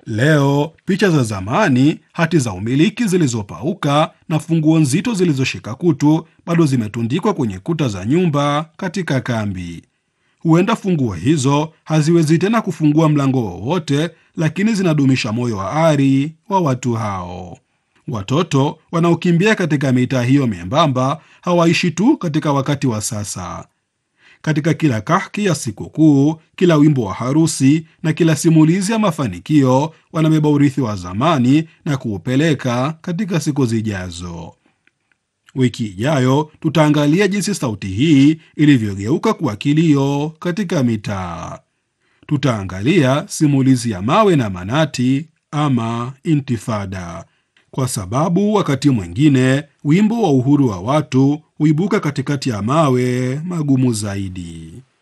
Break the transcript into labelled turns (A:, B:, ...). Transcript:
A: Leo picha za zamani, hati za umiliki zilizopauka na funguo nzito zilizoshika kutu bado zimetundikwa kwenye kuta za nyumba katika kambi. Huenda funguo hizo haziwezi tena kufungua mlango wowote, lakini zinadumisha moyo wa ari wa watu hao. Watoto wanaokimbia katika mitaa hiyo membamba hawaishi tu katika wakati wa sasa. Katika kila kahki ya sikukuu, kila wimbo wa harusi na kila simulizi ya mafanikio, wanabeba urithi wa zamani na kuupeleka katika siku zijazo. Wiki ijayo tutaangalia jinsi sauti hii ilivyogeuka kuwa kilio katika mitaa. Tutaangalia simulizi ya mawe na manati ama Intifada, kwa sababu wakati mwingine wimbo wa uhuru wa watu huibuka katikati ya mawe magumu zaidi.